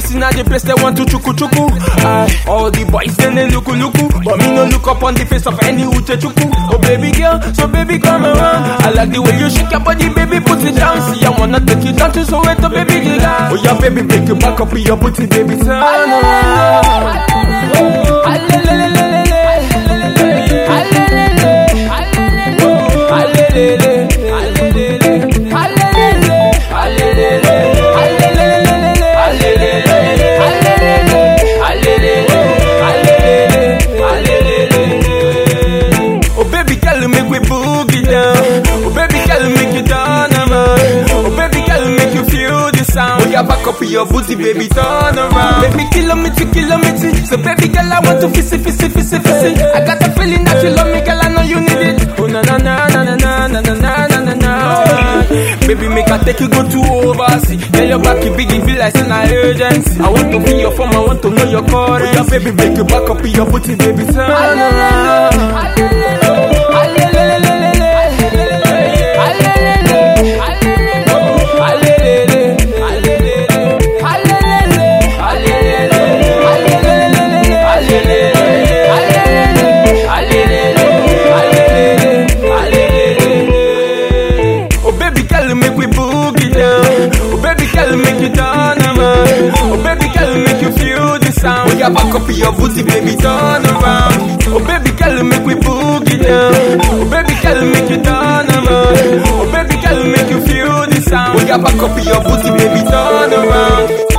boys in the place they want to chuku chuku. Aye, all the boys then they look luku, but me no look up on the face of any uche chuku. Oh baby girl, so baby come around. I like the way you shake your body, baby put it down. See I wanna take you down to Soweto, baby girl. Oh yeah, baby make you back up with your booty, baby turn around. Oh baby girl, make we boogie down. Oh baby girl, make you turn around. Oh baby girl, make you feel the sound. Oh yeah, back up your booty, baby, turn around. Baby, kilometer, kilometer. So baby girl, I want to fizzy, fizzy, fizzy, fizzy. I got a feeling that you love me, girl. I know you need it. Oh na na na na na na na na na na na na. Baby, make I take you go to overseas. Tell your back, you big, you feel like an urgency. I want to be your form, I want to know your currency. Oh yeah, baby, make you back up your booty, baby, turn around. Oh baby girl, make we boogie down. Oh baby girl, make you turn around. Oh baby girl, make you feel the sound. Oh yeah, back up your booty, baby, turn around. Oh baby girl, make we boogie down. Oh baby girl, make you turn around. Oh baby girl, make you feel the sound. Oh yeah, back up your booty, baby, turn around.